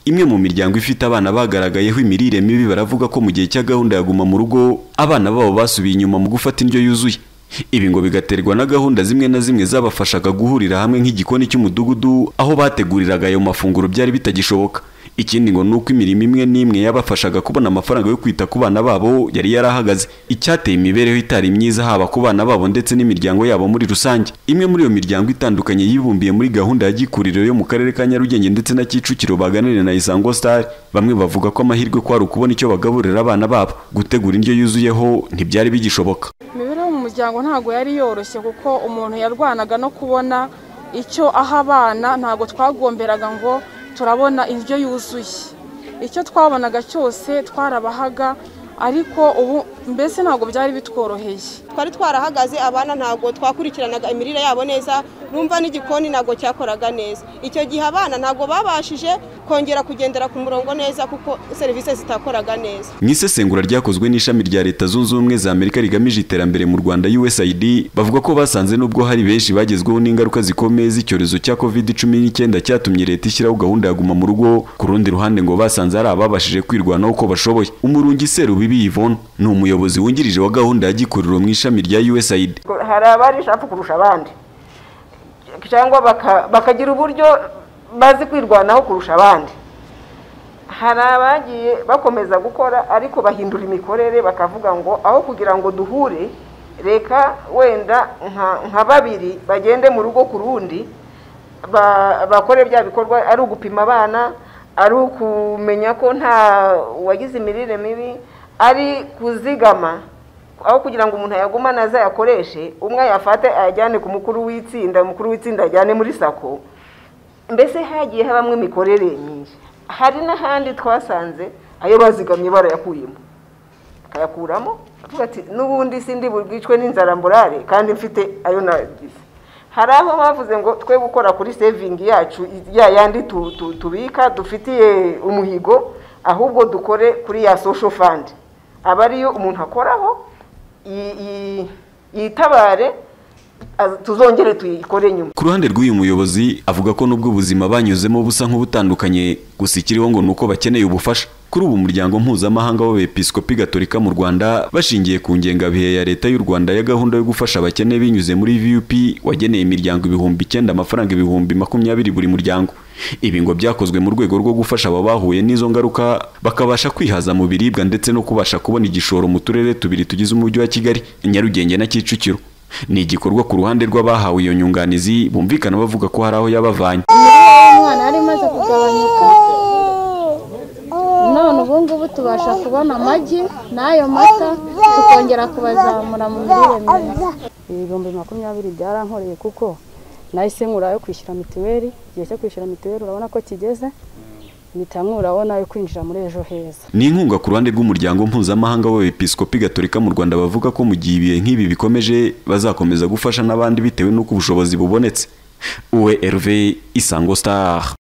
Imwe mu miryango ifite abana bagaragayeho imirire mibi baravuga ko mu gihe cya gahunda ya guma mu rugo abana babo basubiye inyuma mu gufata indyo yuzuye. Ibi ngo bigaterwa na gahunda zimwe na zimwe zabafashaga guhurira hamwe nk'igikoni cy'umudugudu aho bateguriraga ayo mafunguro byari bitagishoboka. Ikindi ngo ni uko imirimo imwe n'imwe yabafashaga kubona amafaranga yo kwita ku bana babo yari yarahagaze. Icyateye imibereho itari myiza haba ku bana babo ndetse n'imiryango yabo muri rusange. Imwe muri iyo miryango itandukanye yibumbiye muri gahunda ya gikuriro yo mu karere ka Nyarugenge ndetse na Kicukiro baganiriye na Isango Star, bamwe bavuga ko amahirwe kwari ukubona icyo bagaburira abana babo. Gutegura indyo yuzuyeho ntibyari bigishoboka. imibereho mu muryango ntabwo yari yoroshye kuko umuntu yarwanaga no kubona icyo aha abana ntabwo twagomberaga ngo turabona indyo yuzuye icyo twabonaga cyose twarabahaga ariko ubu mbese ntabwo byari bitworoheye twari twarahagaze abana ntabwo twakurikiranaga imirire yabo neza numva n'igikoni ntabwo cyakoraga neza icyo gihe abana ntabwo babashije kongera kugendera ku murongo neza kuko serivisi zitakoraga neza Mu isesengura ryakozwe n'ishami rya Leta Zunze Ubumwe za Amerika rigamije iterambere mu Rwanda USAID, bavuga ko basanze nubwo hari benshi bagezweho n'ingaruka zikomeye z'icyorezo cya COVID-19 cyatumye Leta ishyiraho gahunda ya guma mu rugo, ku rundi ruhande ngo basanze hari ababashije kwirwanaho uko bashoboye. Umurungi Serubibi Yvonne ni umuyobozi wungirije wa gahunda ya gikuriro mu ishami rya USAID. hari abari ijambo kurusha abandi cyangwa baka- bakagira uburyo bazi kwirwanaho kurusha abandi hari abagiye bakomeza gukora ariko bahindura imikorere bakavuga ngo aho kugira ngo duhure reka wenda nka- nka babiri bagende mu rugo ku rundi ba- bakore bya bikorwa ari ugupima abana ari ukumenya ko nta wagize imirire mibi ari kuzigama aho kugira ngo umuntu ayagumane azayakoreshe umwe ayafate ayajyane ku mukuru w'itsinda umukuru w'itsinda ajyane muri sako mbese hagiye habamo imikorere myinshi hari n'ahandi twasanze ayo bazigamye barayakuyemo akayakuramo avuga ati n'ubundi sindi bwicwe n'inzara mborare kandi mfite ayo nagize hari aho bavuze ngo twe gukora kuri sevingi yacu ya yandi tu- tu- tubika dufitiye umuhigo ahubwo dukore kuri ya social fund aba ariyo umuntu akoraho yi- yi- yitabare az- tuzongere tuyikore nyuma Ku ruhande rw'uyu muyobozi avuga ko nubwo ubuzima banyuzemo busa nk'ubutandukanye gusa ikiriho ngo ni uko bakeneye ubufasha. Kuri ubu umuryango mpuzamahanga w'abepiskopi gatolika mu Rwanda bashingiye ku ngengabihe ya Leta y'u Rwanda ya gahunda yo gufasha abakene binyuze muri VUP wageneye imiryango ibihumbi icyenda amafaranga ibihumbi makumyabiri buri muryango. Ibi ngo byakozwe mu rwego rwo gufasha aba bahuye n'izo ngaruka bakabasha kwihaza mu biribwa ndetse no kubasha kubona igishoro mu turere tubiri tugize umujyi wa Kigali, Nyarugenge na Kicukiro. Ni igikorwa ku ruhande rw'abahawe iyo nyunganizi bumvikana bavuga ko hari aho yabavanye. umwana yari imaze kugabanyuka none ubu ngubu tubasha kubona amagi n'ayo mata tukongera kubazamura mu mirire myiza ibihumbi makumyabiri byarankoreye kuko nahise nkura yo kwishyura mituweli igihe cyo kwishyura mituweli urabona ko kigeze mpita nkuraho nayo kwinjira muri ejo heza Ni inkunga ku ruhande rw'umuryango mpuzamahanga w'abepiskopi gatolika mu Rwanda bavuga ko mu gihe ibihe nk'ibi bikomeje bazakomeza gufasha n'abandi bitewe n'uko ubushobozi bubonetse. Uwe Herve Isango Star.